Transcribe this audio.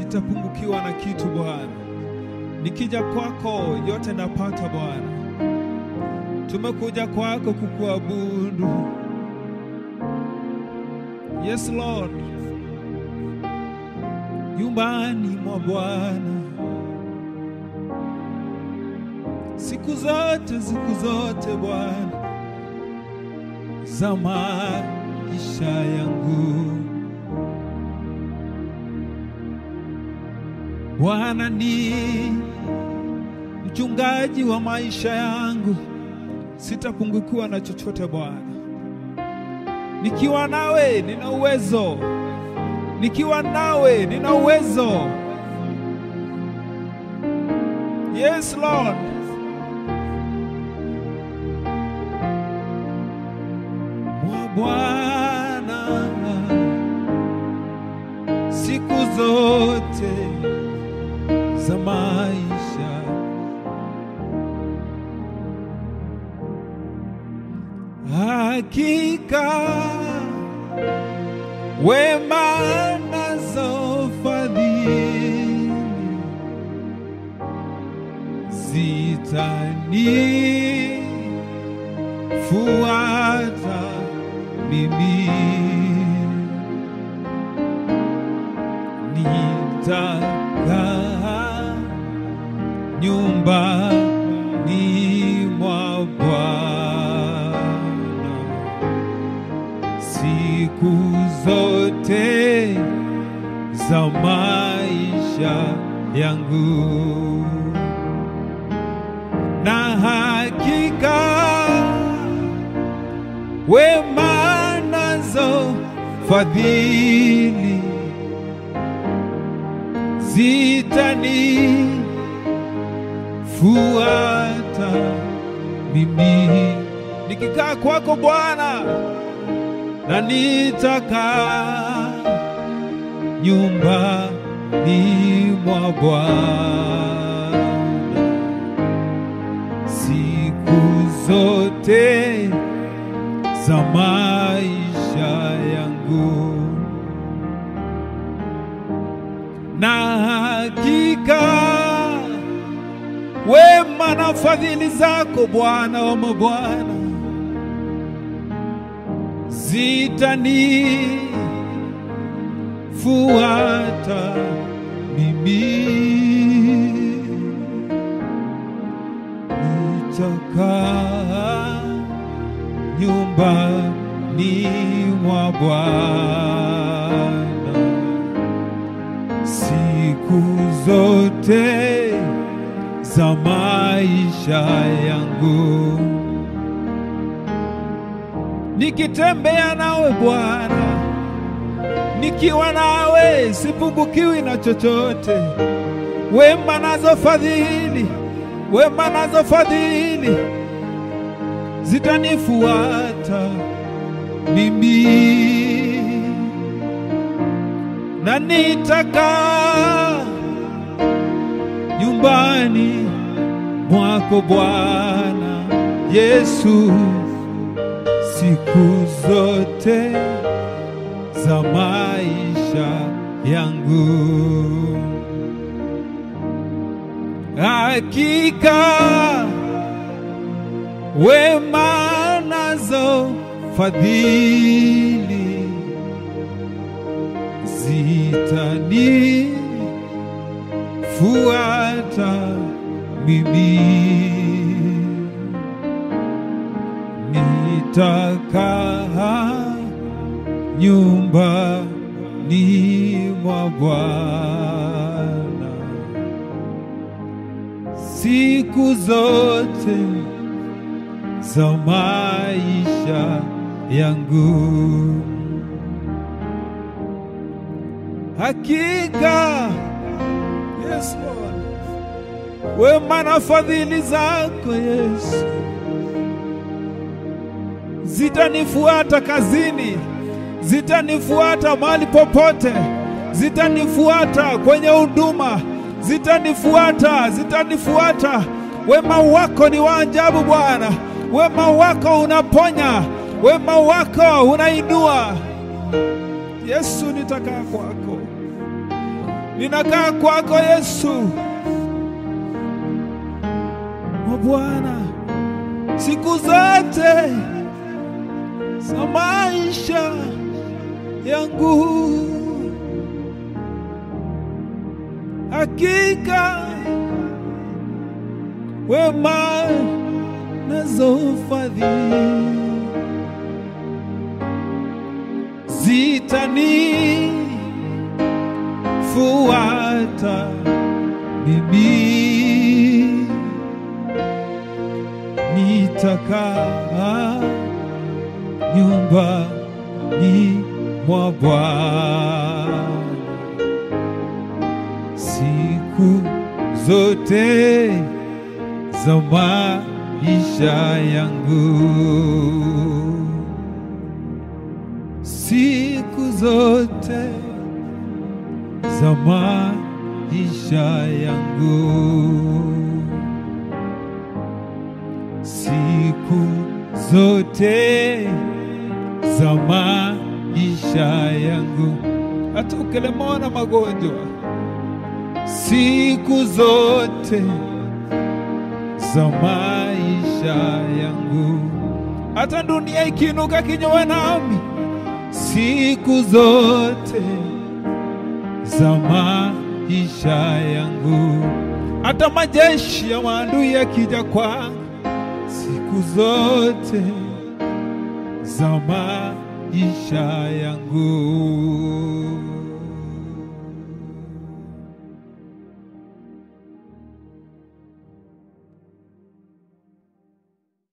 sitapungukiwa na kitu Bwana. Nikija kwako yote napata Bwana. Tumekuja kwako kukuabudu. Yes Lord, nyumbani mwa Bwana siku zote, siku zote Bwana za maisha yangu. Bwana ni mchungaji wa maisha yangu, sitapungukiwa na chochote Bwana. Nikiwa nawe nina uwezo, nikiwa nawe nina uwezo. Yes Lord. Mwa Bwana siku zote za maisha hakika wema nazo fadhili zitani fuata mimi nitakaa nyumbani mwa Bwana siku zote za maisha yangu na hakika wema nazo fadhili zitani fuata mimi nikikaa kwako Bwana na nitakaa nyumbani mwa Bwana siku zote za maisha yangu, na hakika wema na fadhili zako Bwana wa mabwana zitanifuata mimi nitakaa nyumbani mwa Bwana siku zote za maisha yangu, nikitembea nawe Bwana, nikiwa nawe sipungukiwi na chochote. Wema nazo fadhili, wema nazo fadhili zitanifuata mimi, na nitakaa nyumbani mwako Bwana Yesu siku zote za maisha yangu. Hakika wema nazo fadhili zitani fuata mimi, nitakaa nyumbani mwa Bwana siku zote za maisha yangu. Hakika Yes, Lord. Wema na fadhili zako Yesu zitanifuata kazini, zitanifuata mahali popote, zitanifuata kwenye huduma, zitanifuata, zitanifuata. Wema wako ni wa ajabu Bwana, wema wako unaponya, wema wako unainua. Yesu, nitakaa kwako ninakaa kwako Yesu. O Bwana, siku zote za maisha yangu, hakika wema nazo fadhili zitanifuata mimi, nitakaa nyumbani mwa Bwana siku zote za maisha yangu, siku zote za maisha yangu, siku zote za maisha yangu, hata ukilemewa na magonjwa, siku zote za maisha yangu, hata dunia ikiinuka kinyume nami, siku zote za maisha yangu, hata majeshi ya maadui yakija kwangu, siku zote za maisha yangu.